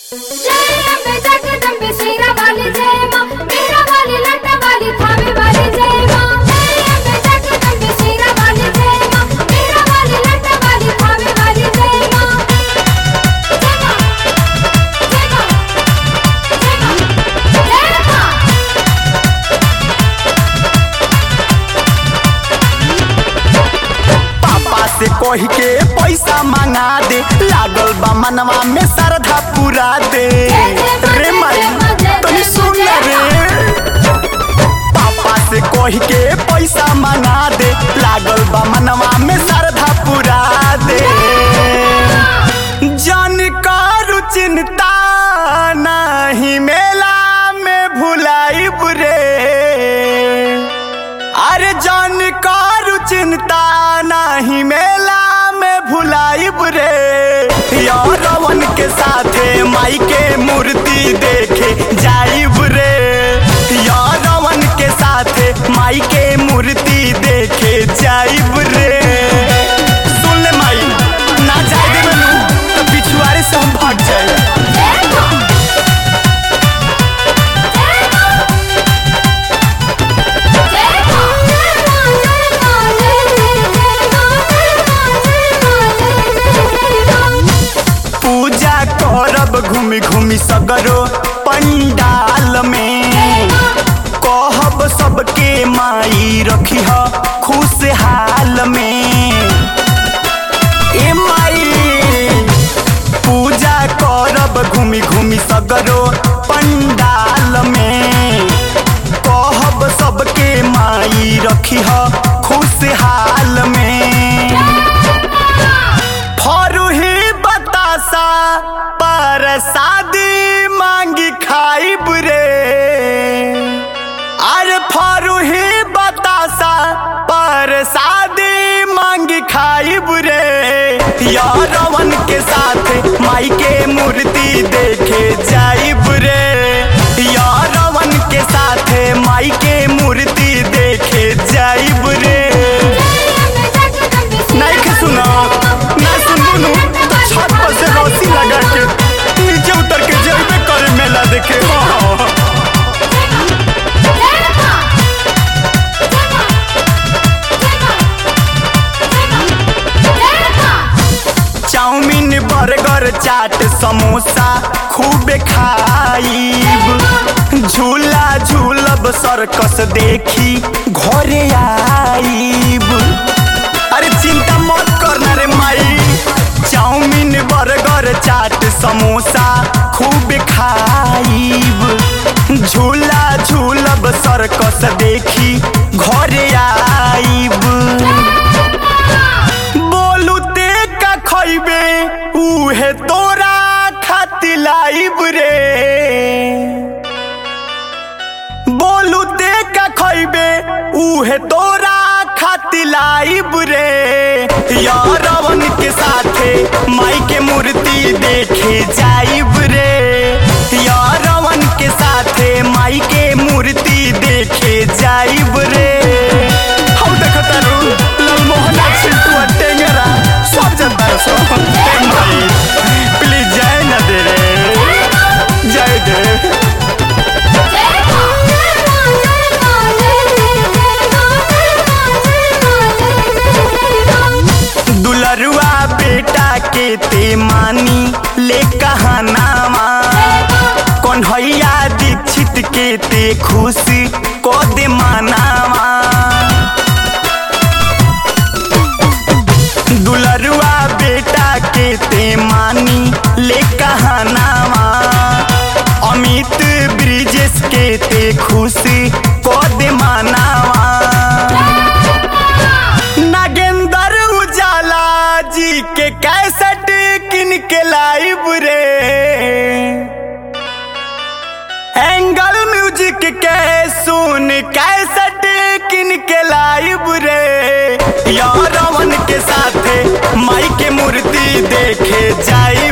जय अम्बे जगदम्बे शेरा वाली जय माँ मेरा वाली लटा वाली थावे वाली जय माँ जय अम्बे जगदम्बे शेरा वाली जय माँ मेरा वाली लटा वाली थावे वाली जय माँ जय माँ जय माँ जय माँ जय माँ पापा से कह के पैसा मंगा दे लागल बा मनवा में श्रद्धा पूरा दे रे माई तनी सुन ना रे पापा से कह के पैसा मंगा दे लागल बा मनवा में श्रद्धा पूरा दे जन करू चिंता नहीं मेला में भुलाई रे अरे जान कारू चिंता नहीं मेला में भुलाइब रे यारवन के साथे माई के मूर्ति देखे जाइब रे यारवन के साथे माई के मूर्ति देखे जाइब रे सुन ले माई ना जाए देबे नु तो पिछुआरे से हम भाग जाए जय माँ जय माँ जय माँ जय माँ जय जय जय माँ जय माँ जय माँ जय जय जय माँ पूजा करब घूमि घूमि सगरो पंडाल में कहब सबके माई रखी ह खुशहाल में ए माई पूजा करब घूमि घूमि सगरो पंडाल में कहब सबके माई रखी ह खुशहाल में फरुही बतासा पर शादी मांगी खाइब रे अरे फरुही बतासा पर शादी मांगी खाइब रे यारवन के साथ माई के मूर्ति देखे जाइब रे यारवन के साथ माई के मूर्ति देखे जाइब रे नहीं के सुना ना सुनू तो छत पर से रस्सी लगा के नीचे उतर के जेबे करे मेला देखे हाँ। चाउमीन बर्गर चाट समोसा खूब खाइब झूला झूलब सर्कस देखी घरे आइब अरे चिंता मत करना रे माई चाउमीन बर्गर चाट समोसा खूब खाइब झूला झूलब सर्कस देखी घरे आइब बोलू ते का खइबे उहे तोरा खातिर लाइब रे बोलू ते का खइबे उहे तोरा खातिर लाइब रे यारवन के साथे माई के मूर्ति देखे जाइब रे यारवन के साथे माई के मूर्ति देखे जाइब रे हम देखता रू ललमोहना छिटुआ टेंगरा सब जनता सो ए माई प्लीज जाए ना दे रे जाए दे दुलरुआ बेटा के ते मानी ले कहानावा कन्हैया दीक्षित के ते खुशी को दे मानावा दुलरुआ बेटा के ते मानी ले कहानावा अमित ब्रिजेश के ते खुशी को दे मानावा नागेंद्र उजाला जी के कैसेट किन के लाइब रे एंगल म्यूजिक के सुन कैसेट किन के लाइब रे यारवन के साथे माई के मूर्ति देखे जाई